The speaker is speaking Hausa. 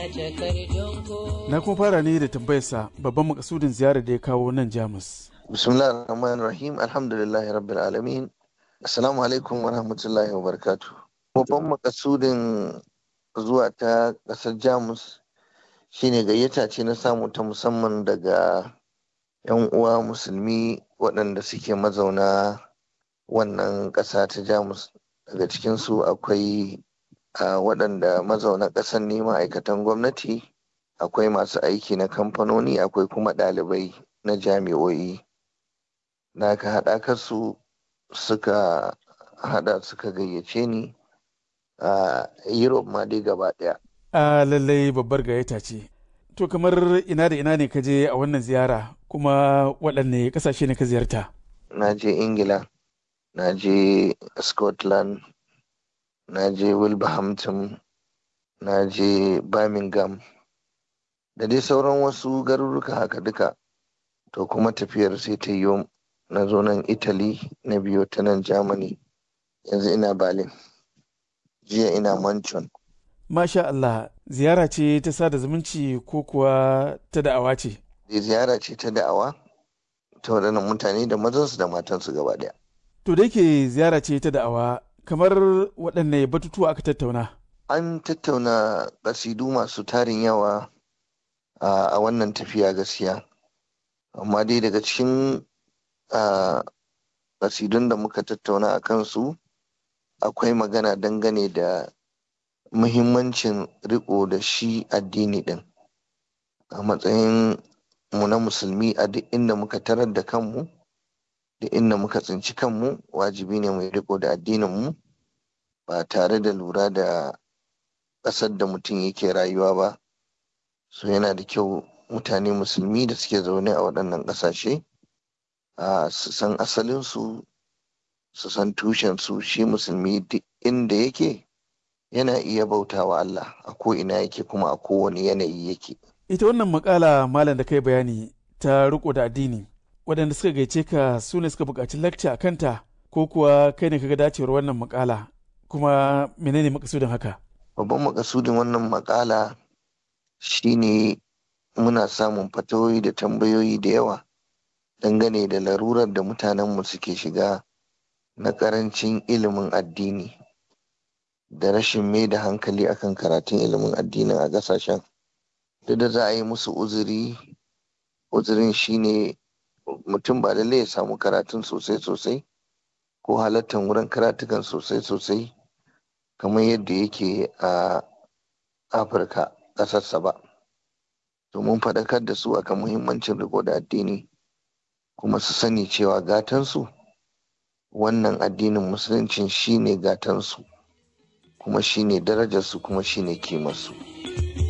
Na kuma fara ne da tambayarsa babban makasudin ziyarar da ya kawo nan Jamus. Bismillah ar-Rahman rahim Alhamdulillahi Rabbil Alamin. Assalamu alaikum wa rahmatullahi wa barakatu. Babban makasudin zuwa ta ƙasar Jamus shine gayyata ce na samu ta musamman daga 'yan uwa musulmi waɗanda suke mazauna wannan ƙasa ta Jamus. Daga cikinsu akwai waɗanda mazauna ƙasar ne ma'aikatan gwamnati, akwai masu aiki na kamfanoni, akwai kuma ɗalibai na jami'o'i. Na ka haɗa su suka hada suka gayyace ni a Europe ma dai gaba daya. A lallai babbar gayyata ce. To kamar ina da ina ne ka je a wannan ziyara kuma waɗanne ƙasashe ne ka ziyarta? Na je Ingila, na je Scotland, na je Wilberhampton, na je Birmingham, da dai sauran wasu garuruka haka duka. To kuma tafiyar sai ta yi na zo nan Italy na biyo ta nan Germany yanzu ina Berlin jiya ina Manchon. Masha Allah ziyara ce ta sada zumunci ko kuwa ta da'awa ce? Ziyara ce ta da'awa ta waɗannan mutane da mazansu da matansu gaba ɗaya. To da yake ziyara ce ta da'awa kamar waɗanne batutuwa aka tattauna? An tattauna ƙasidu masu tarin yawa a wannan tafiya gaskiya. Amma dai daga cikin a kasidun da muka tattauna a kansu akwai magana dangane da muhimmancin riko da shi addini din a matsayin mu na musulmi a duk inda muka tarar da kanmu da inda muka tsinci kanmu wajibi ne mai riko da addininmu ba tare da lura da ƙasar da mutum yake rayuwa ba so yana da kyau mutane musulmi da suke zaune a waɗannan ƙasashe su san asalinsu su san tushensu shi musulmi duk inda yake yana iya bautawa Allah a ko ina yake kuma a kowane yanayi yake. Ita wannan makala malam da kai bayani ta riko da addini waɗanda suka gaice ka su ne suka buƙaci lakca a kanta ko kuwa kai ne kaga dacewar wannan makala kuma menene makasudin haka? Babban makasudin wannan makala shine muna samun fatawoyi da tambayoyi da yawa dangane da larurar da mutanenmu suke shiga na karancin ilimin addini da rashin mai da hankali akan karatun ilimin addinin a ƙasashen duk da za a yi musu uzuri uzurin shine mutum ba lallai ya samu karatun sosai sosai ko halattar wurin karatukan sosai sosai kamar yadda yake a afirka ƙasarsa ba domin faɗakar da su akan muhimmancin riko da addini kuma su sani cewa gatansu wannan addinin musuluncin shine gatansu kuma shine darajarsu kuma shine kimarsu.